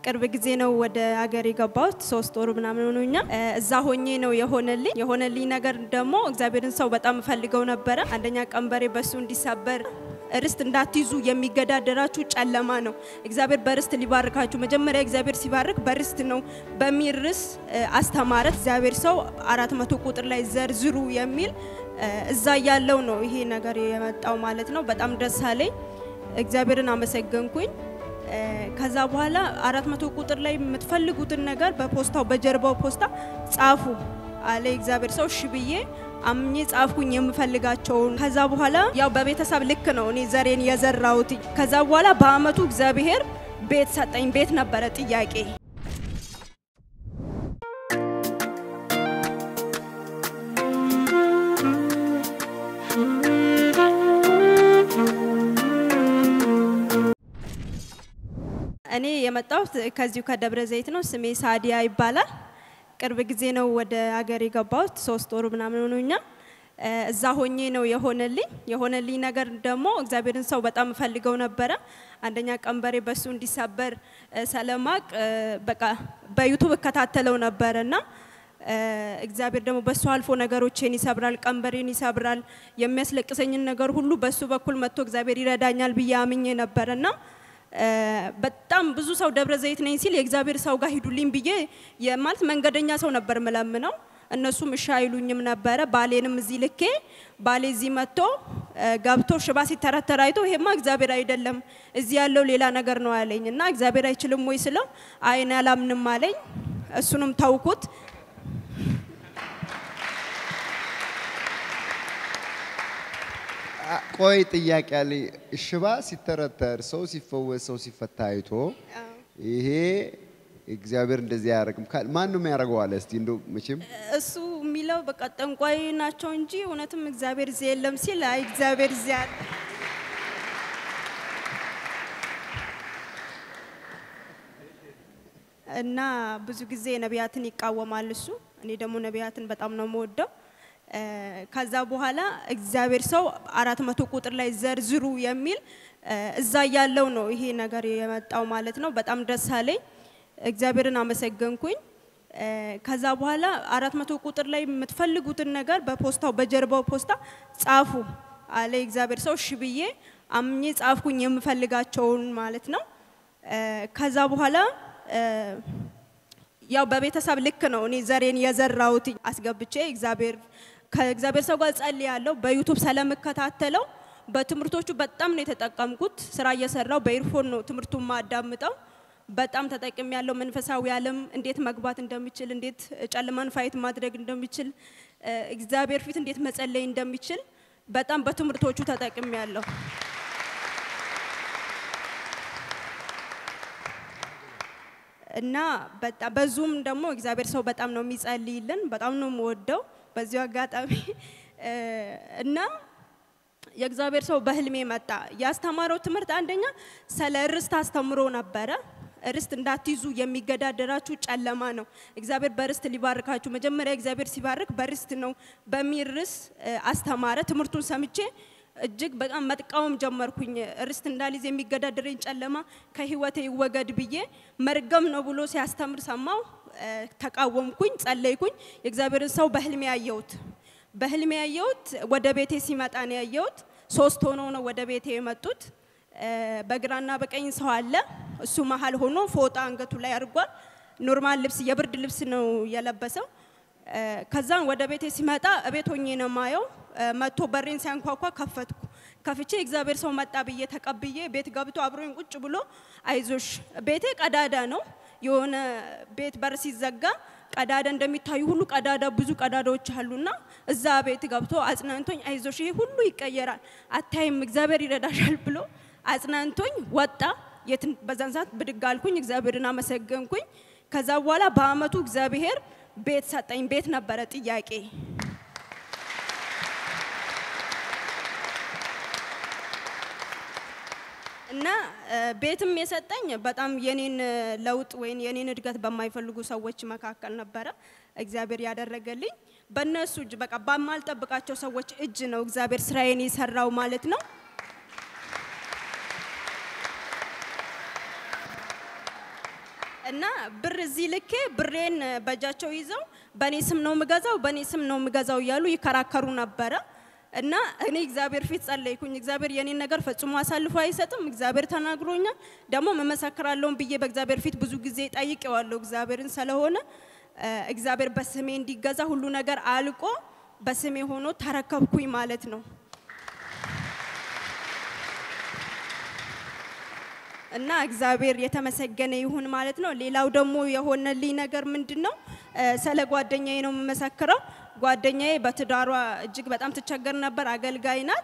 ቅርብ ጊዜ ነው ወደ ሀገር የገባሁት። ሶስት ወሩ ምናምን ሆኖኛል። እዛ ሆኜ ነው የሆነልኝ። የሆነልኝ ነገር ደግሞ እግዚአብሔርን ሰው በጣም እፈልገው ነበረ። አንደኛ ቀንበሬ በሱ እንዲሰበር ርስት እንዳትይዙ የሚገዳደራችሁ ጨለማ ነው። እግዚአብሔር በርስት ሊባርካችሁ መጀመሪያ እግዚአብሔር ሲባርክ በርስት ነው በሚል ርስ አስተማረ። እግዚአብሔር ሰው አራት መቶ ቁጥር ላይ ዘርዝሩ የሚል እዛ ያለው ነው ይሄ ነገር የመጣው ማለት ነው። በጣም ደስ አለኝ። እግዚአብሔርን አመሰገንኩኝ። ከዛ በኋላ አራት መቶ ቁጥር ላይ የምትፈልጉትን ነገር በፖስታው በጀርባው ፖስታ ጻፉ አለ እግዚአብሔር ሰው። እሺ ብዬ አምኜ ጻፍኩኝ የምፈልጋቸውን። ከዛ በኋላ ያው በቤተሰብ ልክ ነው እኔ ዘሬን የዘራሁት። ከዛ በኋላ በአመቱ እግዚአብሔር ቤት ሰጠኝ። ቤት ነበረ ጥያቄ። እኔ የመጣሁት ከዚሁ ከደብረ ዘይት ነው። ስሜ ሳዲያ ይባላል። ቅርብ ጊዜ ነው ወደ ሀገር የገባሁት። ሶስት ወሩ ምናምን ሆኖኛል። እዛ ሆኜ ነው የሆነልኝ። የሆነልኝ ነገር ደግሞ እግዚአብሔርን ሰው በጣም እፈልገው ነበረ። አንደኛ ቀንበሬ በሱ እንዲሰበር ሰለማቅ በቃ በዩቱብ እከታተለው ነበረ እና እግዚአብሔር ደግሞ በሱ አልፎ ነገሮቼን ይሰብራል፣ ቀንበሬን ይሰብራል። የሚያስለቅሰኝን ነገር ሁሉ በሱ በኩል መጥቶ እግዚአብሔር ይረዳኛል ብዬ አምኜ ነበረና በጣም ብዙ ሰው ደብረ ዘይት ነኝ ሲል የእግዚአብሔር ሰው ጋር ሂዱልኝ ብዬ ማለት መንገደኛ ሰው ነበር ምለምነው። እነሱም እሺ አይሉኝም ነበረ። ባሌንም እዚህ ልኬ ባሌ እዚህ መጥቶ ገብቶ ሽባ ሲተረተር አይቶ ይሄማ እግዚአብሔር አይደለም እዚህ ያለው ሌላ ነገር ነው አለኝ እና እግዚአብሔር አይችልም ወይ ስለው አይን አላምንም አለኝ። እሱንም ተውኩት። ቆይ ጥያቄ ያለ ሽባ ሲተረተር ሰው ሲፈወስ ሰው ሲፈታ አይቶ ይሄ እግዚአብሔር እንደዚህ አያደርግም። ማን ነው የሚያደርገው አለ። እስቲ እንደው መቼም እሱ የሚለው በቃ ጠንቋይ ናቸው እንጂ እውነትም እግዚአብሔር እዚህ የለም ሲል አይ እግዚአብሔር እዚህ አለ። እና ብዙ ጊዜ ነቢያትን ይቃወማል እሱ። እኔ ደግሞ ነቢያትን በጣም ነው የምወደው። ከዛ በኋላ እግዚአብሔር ሰው አራት መቶ ቁጥር ላይ ዘርዝሩ የሚል እዛ ያለው ነው ይሄ ነገር የመጣው ማለት ነው። በጣም ደስ አለኝ። እግዚአብሔርን አመሰገንኩኝ። ከዛ በኋላ አራት መቶ ቁጥር ላይ የምትፈልጉትን ነገር በፖስታው በጀርባው ፖስታ ጻፉ አለ እግዚአብሔር ሰው። እሺ ብዬ አምኜ ጻፍኩኝ የምፈልጋቸውን ማለት ነው። ከዛ በኋላ ያው በቤተሰብ ልክ ነው እኔ ዘሬን የዘራሁት አስገብቼ እግዚአብሔር ከእግዚአብሔር ሰው ጋር ጸልያለሁ። በዩቱብ ስለምከታተለው በትምህርቶቹ በጣም ነው የተጠቀምኩት። ስራ እየሰራው በኢርፎን ነው ትምህርቱን ማዳምጠው። በጣም ተጠቅም ያለው መንፈሳዊ ዓለም እንዴት መግባት እንደሚችል፣ እንዴት ጨለማን ፋይት ማድረግ እንደሚችል፣ እግዚአብሔር ፊት እንዴት መጸለይ እንደሚችል በጣም በትምህርቶቹ ተጠቅም ያለው እና በዙም ደግሞ እግዚአብሔር ሰው በጣም ነው የሚጸልይልን። በጣም ነው የምወደው በዚሁ አጋጣሚ እና የእግዚአብሔር ሰው በህልሜ መጣ። ያስተማረው ትምህርት አንደኛ ስለ ርስት አስተምሮ ነበረ። ርስት እንዳትይዙ የሚገዳደራችሁ ጨለማ ነው። እግዚአብሔር በርስት ሊባርካችሁ መጀመሪያ እግዚአብሔር ሲባርክ በርስት ነው በሚል ርስ አስተማረ። ትምህርቱን ሰምቼ እጅግ በጣም መጥቃወም ጀመርኩኝ። ርስት እንዳልይዝ የሚገዳደረኝ ጨለማ ከህይወቴ ይወገድ ብዬ መርገም ነው ብሎ ሲያስተምር ሰማው። ተቃወምኩኝ፣ ጸለይኩኝ። የእግዚአብሔርን ሰው በህልሜ ያየሁት በህልሜ ያየሁት ወደ ቤቴ ሲመጣ ነው ያየሁት። ሶስት ሆኖ ነው ወደ ቤቴ የመጡት። በግራና በቀኝ ሰው አለ። እሱ መሀል ሆኖ ፎጣ አንገቱ ላይ አድርጓል። ኖርማል ልብስ የብርድ ልብስ ነው የለበሰው። ከዛን ወደ ቤቴ ሲመጣ እቤት ሆኜ ነው ማየው። መጥቶ በሬን ሲያንኳኳ ከፈትኩ። ከፍቼ እግዚአብሔር ሰው መጣ ብዬ ተቀብዬ ቤት ገብቶ አብሮኝ ቁጭ ብሎ አይዞሽ፣ ቤቴ ቀዳዳ ነው የሆነ ቤት በር ሲዘጋ ቀዳዳ እንደሚታዩ ሁሉ ቀዳዳ ብዙ ቀዳዳዎች አሉና እዛ ቤት ገብቶ አጽናንቶኝ አይዞሽ ይሄ ሁሉ ይቀየራል፣ አታይም፣ እግዚአብሔር ይረዳሻል ብሎ አጽናንቶኝ ወጣ። የት በዛን ሰዓት ብድግ አልኩኝ፣ እግዚአብሔርን አመሰገንኩኝ። ከዛ በኋላ በአመቱ እግዚአብሔር ቤት ሰጠኝ። ቤት ነበረ ጥያቄ። እና ቤትም የሰጠኝ በጣም የኔን ለውጥ ወይም የኔን እድገት በማይፈልጉ ሰዎች መካከል ነበረ እግዚአብሔር ያደረገልኝ። በእነሱ እጅ በቃ በማልጠብቃቸው ሰዎች እጅ ነው እግዚአብሔር ስራዬን የሰራው ማለት ነው። እና ብር እዚህ ልኬ ብሬን በእጃቸው ይዘው በእኔ ስም ነው የምገዛው፣ በእኔ ስም ነው የምገዛው እያሉ ይከራከሩ ነበረ። እና እኔ እግዚአብሔር ፊት ጸለይኩኝ። እግዚአብሔር የኔን ነገር ፈጽሞ አሳልፎ አይሰጥም። እግዚአብሔር ተናግሮኛል፣ ደግሞ መመሰክራለሁን ብዬ በእግዚአብሔር ፊት ብዙ ጊዜ ጠይቄዋለሁ። እግዚአብሔርን ስለሆነ እግዚአብሔር በስሜ እንዲገዛ ሁሉ ነገር አልቆ በስሜ ሆኖ ተረከብኩኝ ማለት ነው። እና እግዚአብሔር የተመሰገነ ይሁን ማለት ነው። ሌላው ደግሞ የሆነልኝ ነገር ምንድን ነው? ስለ ጓደኛዬ ነው የምመሰክረው። ጓደኛዬ በትዳሯ እጅግ በጣም ትቸገር ነበር። አገልጋይ ናት።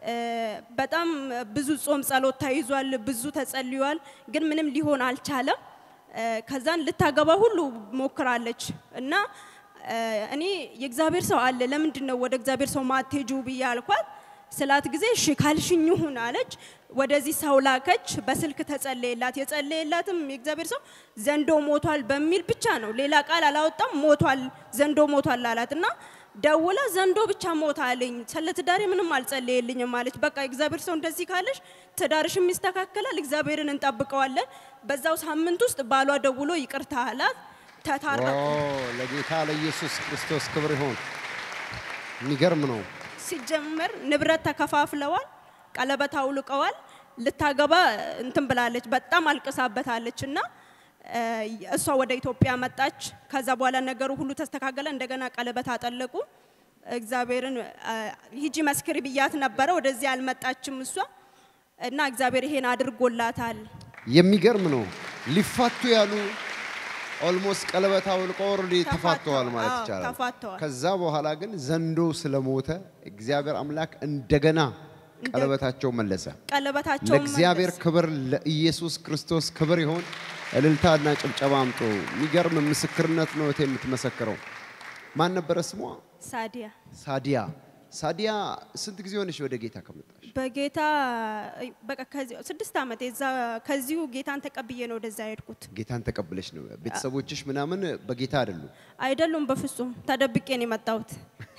በጣም ብዙ ጾም ጸሎት ተይዟል፣ ብዙ ተጸልሏል፣ ግን ምንም ሊሆን አልቻለም። ከዛን ልታገባ ሁሉ ሞክራለች እና እኔ የእግዚአብሔር ሰው አለ ለምንድን ነው ወደ እግዚአብሔር ሰው ማትሄጁ ብዬ አልኳት። ስላት ጊዜ እሺ ካልሽኝ ይሁን አለች። ወደዚህ ሰው ላከች። በስልክ ተጸለየላት። የጸለየላትም የእግዚአብሔር ሰው ዘንዶ ሞቷል በሚል ብቻ ነው፣ ሌላ ቃል አላወጣም። ሞቷል ዘንዶ ሞቷል አላት እና ደውላ ዘንዶ ብቻ ሞት አለኝ፣ ስለ ትዳሬ ምንም አልጸለየልኝም አለች። በቃ እግዚአብሔር ሰው እንደዚህ ካለሽ ትዳርሽም ይስተካከላል፣ እግዚአብሔርን እንጠብቀዋለን። በዛው ሳምንት ውስጥ ባሏ ደውሎ ይቅርታ አላት። ተታረቁ። ለጌታ ለኢየሱስ ክርስቶስ ክብር ይሁን። የሚገርም ነው። ሲጀመር ንብረት ተከፋፍለዋል፣ ቀለበት አውልቀዋል። ልታገባ እንትን ብላለች፣ በጣም አልቅሳበታለች እና እሷ ወደ ኢትዮጵያ መጣች። ከዛ በኋላ ነገሩ ሁሉ ተስተካከለ። እንደገና ቀለበት አጠለቁ። እግዚአብሔርን ሂጂ መስክሪ ብያት ነበረ። ወደዚህ አልመጣችም እሷ እና እግዚአብሔር ይሄን አድርጎላታል። የሚገርም ነው። ሊፋቱ ያሉ ኦልሞስት ቀለበት አውልቆ ኦልሬዲ ተፋተዋል ማለት አዎ፣ ይቻላል። ተፋተዋል። ከዛ በኋላ ግን ዘንዶ ስለሞተ እግዚአብሔር አምላክ እንደገና ቀለበታቸው መለሰ። ቀለበታቸው ለእግዚአብሔር ክብር ለኢየሱስ ክርስቶስ ክብር ይሆን። እልልታና ጭብጨባ አምጦ የሚገርም ምስክርነት ነው እህቴ የምትመሰክረው። ማን ነበረ ስሟ? ሳዲያ ሳዲያ። ሳዲያ ስንት ጊዜ ሆነሽ ወደ ጌታ ከመጣሽ? በጌታ በቃ ከዚህ ስድስት ዓመት የዛ ከዚሁ ጌታን ተቀብዬ ነው ወደዛ የሄድኩት። ጌታን ተቀብለሽ ነው። ቤተሰቦችሽ ምናምን በጌታ አይደሉም። አይደሉም፣ በፍጹም ተደብቄ ነው የመጣሁት።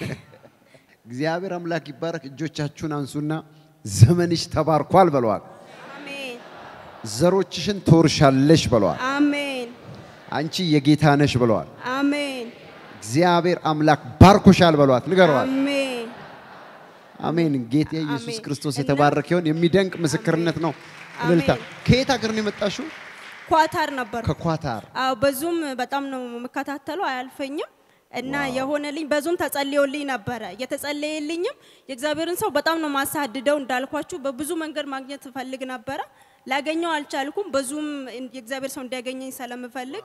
እግዚአብሔር አምላክ ይባረክ። እጆቻችሁን አንሱና ዘመንሽ ተባርኳል በለዋል። አሜን ዘሮችሽን ትወርሻለሽ በለዋል። አሜን አንቺ የጌታ ነሽ ብለዋል። አሜን እግዚአብሔር አምላክ ባርኮሻል በለዋት። ንገረዋል። አሜን አሜን። ጌታ ኢየሱስ አሜን። ክርስቶስ እና- የተባረከ ይሁን። የሚደንቅ ምስክርነት ነው። እልልታ። አሜን። ከየት ሀገር ነው የመጣሽው? ኳታር ነበር። ከኳታር። አዎ በዙም በጣም ነው የምከታተለው፣ አያልፈኝም እና የሆነልኝ በዙም ተጸልዮልኝ ነበረ። የተጸለየልኝም የእግዚአብሔርን ሰው በጣም ነው ማሳድደው። እንዳልኳችሁ በብዙ መንገድ ማግኘት እፈልግ ነበረ፣ ላገኘው አልቻልኩም። በዙም የእግዚአብሔር ሰው እንዲያገኘኝ ስለምፈልግ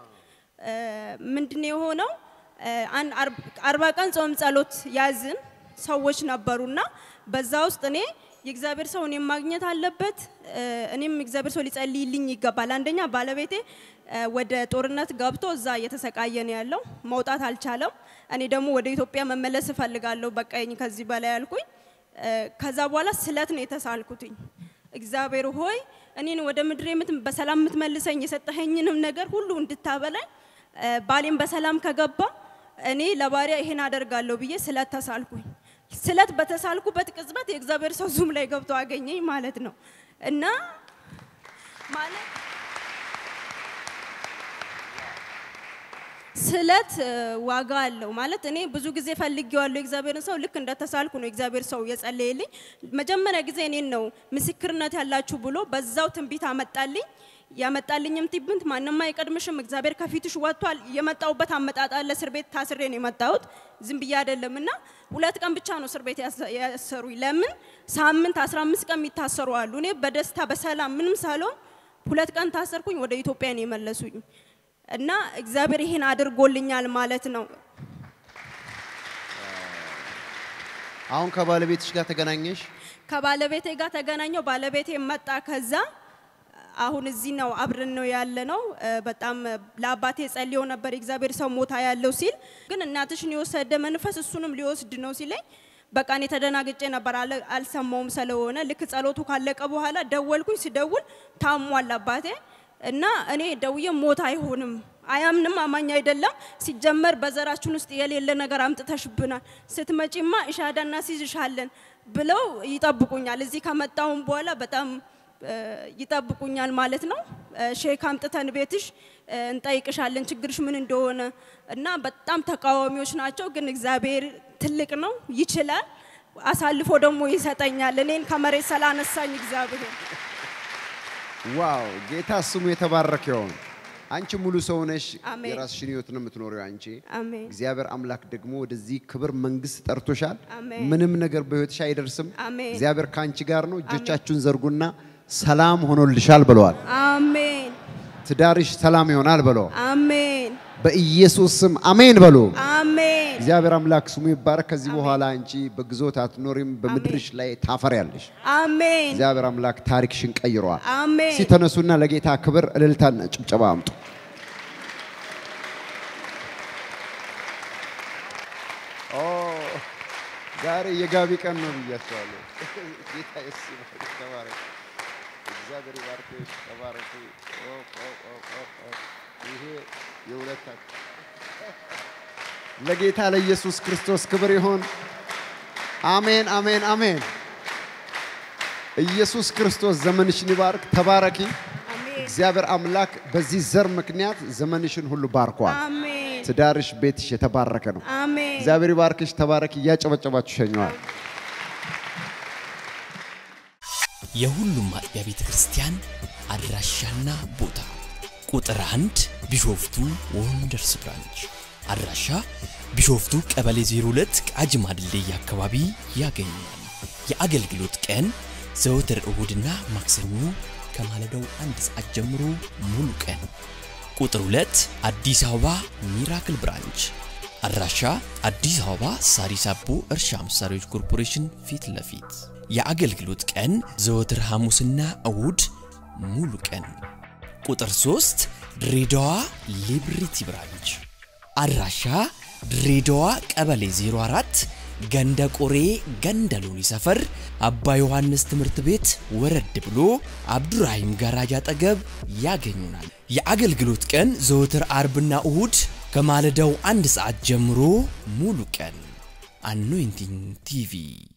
ምንድን የሆነው እ፣ አንድ አርብ- አርባ ቀን ጾም ጸሎት ያዝን ሰዎች ነበሩና በዛ ውስጥ እኔ የእግዚአብሔር ሰው እኔም ማግኘት አለበት እ፣ እኔም እግዚአብሔር ሰው ሊጸልይልኝ ይገባል። አንደኛ ባለቤቴ እ፣ ወደ ጦርነት ገብቶ እዛ እየተሰቃየ ነው ያለው፣ መውጣት አልቻለም። እኔ ደግሞ ወደ ኢትዮጵያ መመለስ እፈልጋለሁ፣ በቃኝ ከዚህ በላይ ያልኩኝ። እ፣ ከዛ በኋላ ስለት ነው የተሳልኩትኝ። እግዚአብሔር ሆይ እኔን ወደ ምድር የምት በሰላም የምትመልሰኝ የሰጠኸኝንም ነገር ሁሉ እንድታበላኝ እ፣ ባሌም በሰላም ከገባ እኔ ለባሪያ ይሄን አደርጋለሁ ብዬ ስለት ተሳልኩኝ። ስለት በተሳልኩበት ቅጽበት የእግዚአብሔር ሰው ዙም ላይ ገብቶ አገኘኝ ማለት ነው እና ማለት ስለት እ፣ ዋጋ አለው ማለት እኔ ብዙ ጊዜ ፈልጌዋለሁ የእግዚአብሔርን ሰው ልክ እንደተሳልኩ ነው የእግዚአብሔር ሰው የጸለየልኝ። መጀመሪያ ጊዜ እኔን ነው ምስክርነት ያላችሁ ብሎ በዛው ትንቢት አመጣልኝ። ያመጣልኝም ትንቢት ማንም አይቀድምሽም፣ እግዚአብሔር ከፊትሽ ወጥቷል። የመጣሁበት አመጣጥ አለ። እስር ቤት ታስሬ ነው የመጣሁት፣ ዝም ብዬ አይደለም እና ሁለት ቀን ብቻ ነው እስር ቤት ያሰ- ያሰሩኝ። ለምን ሳምንት 15 ቀን የሚታሰሩ አሉ። እኔ በደስታ በሰላም ምንም ሳልሆን ሁለት ቀን ታሰርኩኝ። ወደ ኢትዮጵያ ነው የመለሱኝ እና እግዚአብሔር ይሄን አድርጎልኛል ማለት ነው። አሁን ከባለቤትሽ ጋር ተገናኘሽ? ከባለቤቴ ጋር ተገናኘው። ባለቤቴ መጣ። ከዛ አሁን እዚህ ነው አብረን ነው ያለ ነው። በጣም ለአባቴ ጸልዮ ነበር የእግዚአብሔር ሰው ሞታ ያለው ሲል፣ ግን እናትሽን የወሰደ መንፈስ እሱንም ሊወስድ ነው ሲለኝ በቃ እኔ ተደናግጬ ነበር፣ አለ- አልሰማውም ስለሆነ ልክ ጸሎቱ ካለቀ በኋላ ደወልኩኝ። ሲደውል ታሟል አባቴ እና እኔ ደውዬ ሞት አይሆንም አያምንም፣ አማኝ አይደለም። ሲጀመር በዘራችን ውስጥ የሌለ ነገር አምጥተሽብናል፣ ስትመጪማ እሻዳ እናስይዝሻለን ብለው ይጠብቁኛል። እዚህ ከመጣሁም በኋላ በጣም እ፣ ይጠብቁኛል ማለት ነው። እ፣ ሼክ አምጥተን ቤትሽ እ፣ እንጠይቅሻለን ችግርሽ ምን እንደሆነ እና በጣም ተቃዋሚዎች ናቸው። ግን እግዚአብሔር ትልቅ ነው፣ ይችላል። አሳልፎ ደግሞ ይሰጠኛል። እኔን ከመሬት ስላነሳኝ እግዚአብሔር ዋው ጌታ ስሙ የተባረከ ይሁን። አንቺ ሙሉ ሰው ነሽ። አሜን። የራስሽን ህይወት ነው የምትኖሪው አንቺ። አሜን እግዚአብሔር አምላክ ደግሞ ወደዚህ ክብር መንግስት ጠርቶሻል። አሜን። ምንም ነገር በህይወትሽ አይደርስም። አሜን። እግዚአብሔር ከአንቺ ጋር ነው። እጆቻችሁን ዘርጉና ሰላም ሆኖልሻል ብለዋል። አሜን ትዳርሽ ሰላም ይሆናል ብለው አሜን በኢየሱስ ስም አሜን በሉ። አሜን እግዚአብሔር አምላክ ስሙ ይባረክ። ከዚህ በኋላ አንቺ በግዞት አትኖሪም፣ በምድርሽ ላይ ታፈሪያለሽ። አሜን እግዚአብሔር አምላክ ታሪክሽን ቀይረዋል። አሜን ሲተነሱና ለጌታ ክብር እልልታና ጭብጨባ አምጡ። ኦ ዛሬ የጋቢ ቀን ነው ብያቸዋለሁ። ጌታ ኢየሱስ ይባርክ። ተባረክ። እግዚአብሔር ይባርክሽ። ተባረክ። ኦ ኦ ኦ ኦ ኦ ይሄ የሁለታችሁ ለጌታ ለኢየሱስ ክርስቶስ ክብር ይሁን። አሜን አሜን አሜን። ኢየሱስ ክርስቶስ ዘመንሽን ይባርክ። ተባረኪ። አሜን እግዚአብሔር አምላክ በዚህ ዘር ምክንያት ዘመንሽን ሁሉ ባርኳል። አሜን ትዳርሽ፣ ቤትሽ የተባረከ ነው። አሜን እግዚአብሔር ይባርክሽ። ተባረኪ። እያጨበጨባችሁ ሸኘዋል። የሁሉም አጥቢያ ቤተ ክርስቲያን አድራሻና ቦታ ቁጥር አንድ ቢሾፍቱ ወንደርስ ብራንች አድራሻ ቢሾፍቱ ቀበሌ 02 ቃጂማ ድልድይ አካባቢ ያገኛል። የአገልግሎት ቀን ዘወትር እሁድና ማክሰኞ ከማለዳው አንድ ሰዓት ጀምሮ ሙሉ ቀን። ቁጥር 2 አዲስ አበባ ሚራክል ብራንች አድራሻ አዲስ አበባ ሳሪስ አቦ እርሻ መሳሪያዎች ኮርፖሬሽን ፊት ለፊት የአገልግሎት ቀን ዘወትር ሐሙስና እሁድ ሙሉ ቀን። ቁጥር 3 ድሬዳዋ ሊብሪቲ ብራንች አድራሻ ድሬዳዋ ቀበሌ 04 ገንደ ቆሬ ገንደ ሎኒ ሰፈር አባ ዮሐንስ ትምህርት ቤት ወረድ ብሎ አብዱራሂም ጋራጅ አጠገብ ያገኙናል። የአገልግሎት ቀን ዘወትር አርብና እሁድ ከማለዳው አንድ ሰዓት ጀምሮ ሙሉ ቀን። አኖይንቲንግ ቲቪ